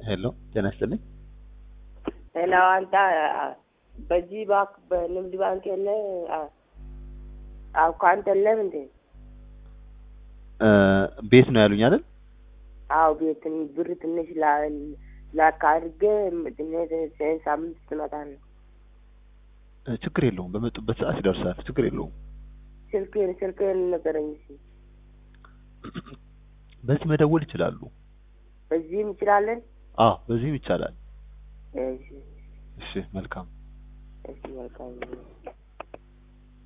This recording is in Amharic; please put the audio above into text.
ሄሎ ጤና ይስጥልኝ። ሄሎ አንተ በዚህ ባንክ በንግድ ባንክ የለ አካውንት የለም እንዴ? እ ቤት ነው ያሉኝ አይደል? አዎ ቤት ብር ትንሽ ላካ አድርጌ ትንሽ ሳምንት ትመጣለህ። እ ችግር የለውም በመጡበት ሰዓት ይደርሳል። ችግር የለውም። ስልክህን ስልክህን ንገረኝ እስኪ። በዚህ መደወል ይችላሉ። በዚህም እንችላለን? አዎ በዚህም ይቻላል። እሺ እሺ መልካም እሺ መልካም